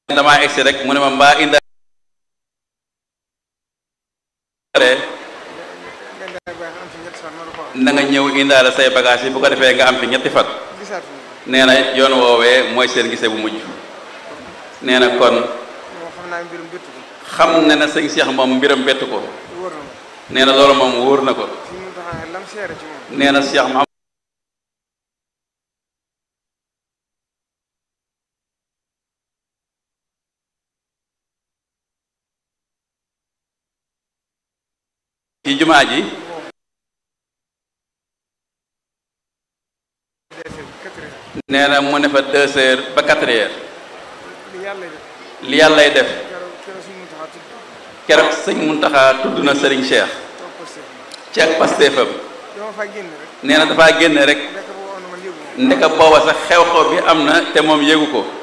damaa egsi rek mu ne ma mbaa inda na nga ñëw indaale say bagage yi bu ko defee nga am fi ñetti fan nee na yoon woowee mooy seen gise bu mujj nee na kon xam ne na sëñ Cheikh moom mbiram bettu ko nee na loolu moom wóor na ko nee na Cheikh Mouhamed ci jumaa ji nee na mu ne fa deux heures ba quatre heures li yàllay def keroog sëñ Muntaxa tudd na Serigne Cheikh ci ak pasteefam nee na dafaa génn rek ndeka booba sax xew-xew bi am na te moom yéegu ko